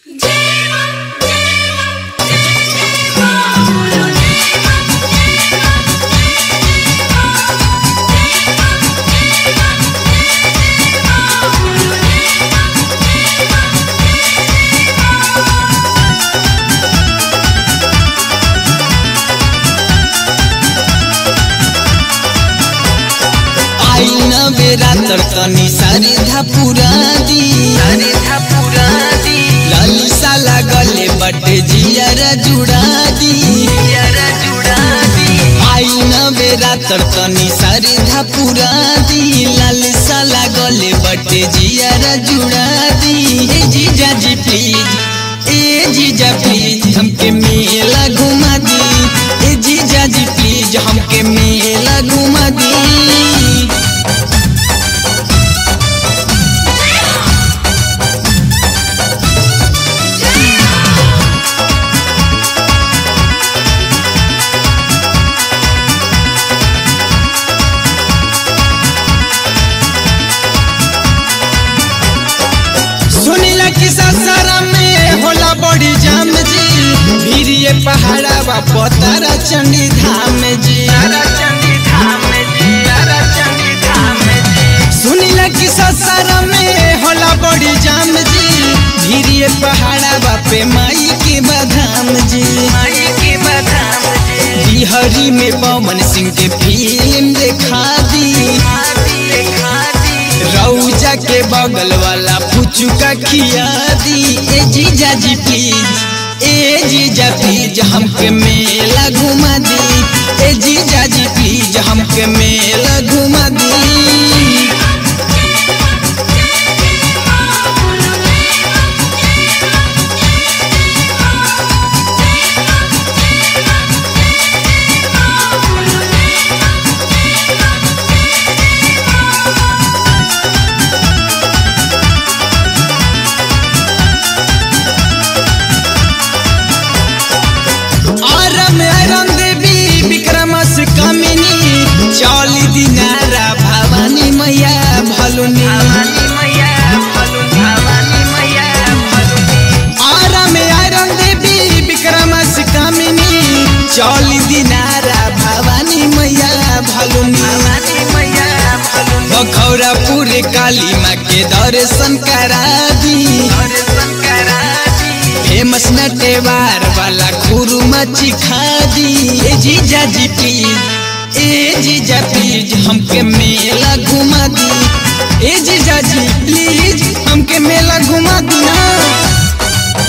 बेरा तनी सारे धापुरा दी सारे धापुरा दी लालिसा लागले बटे जियारा जुड़ा दी यारा जुड़ा दी आई न बेरा तनी सारे धापुरा दी लालिसा लागले बटे जियारा जुड़ा दी ए जीजा जी प्लीज ए जीजा प्लीज हमके मेला घुमा दी ए जीजा जी प्लीज हमके मेला घुमा दी सुनीला कि ससरा में होला बड़ी जाम जी भीरिए पहाड़ा बा पतारा चंडी धाम जी यारा चंडी धाम जी यारा चंडी धाम जी सुनीला कि ससरा में होला बड़ी जाम जी भीरिए पहाड़ा बा पे माई के बधाम जी माई के बधाम जी बिहारी में पवन सिंह के फिल्म देखा दी खादी खादी रौजा के बगल वाला पुचुका खिया दी ए जीजा जी प्लीज ए जीजा प्लीज हमके मेला घुमा दी ए जीजा जी प्लीज हमके मेला घुमा दी और मेरन देवी विक्रमस कमिनी चौली दिनारा भवानी मैया भलुनी भवानी मैया भलु भवानी मैया भलुनी और मेरन देवी विक्रमस कमिनी चौली दिनारा भवानी मैया भलुनी भवानी मैया भलुनी बखौरापुर काली माँ के दर्शन करा दी दर्शन करा दी फेमस नटेवार वाला खुरुमा चिखा दी ए जीजा जी प्लीज ए जीजा प्लीज हमके मेला घुमा दी ए जीजा जी प्लीज हमके मेला घुमा दी ना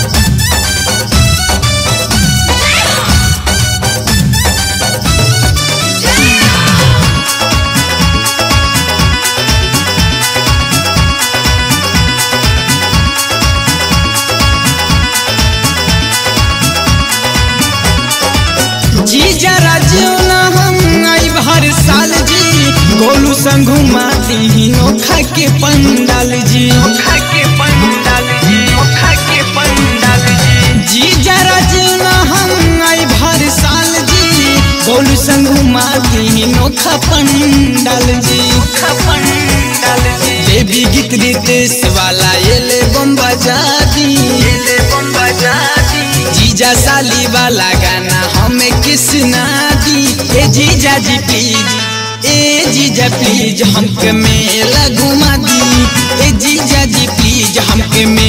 जीजा राजू ना हम आई हर साल जी गोलू संग घुमाती नोखा के पंडाल जी नोखा के पंडाल जी नोखा के पंडाल जी जीजा राजू ना हम आई हर साल जी गोलू संग घुमाती नोखा पंडाल जी नोखा पंडाल जी देवी गीत रितेश वाला एले बम बजा दी एले बम बजा दी जीजा साली वाला गाना हमें किसना दी ए जीजा जी प्लीज ए जीजा प्लीज हमके मेला घुमा दी ए जीजा जी प्लीज हमके मेला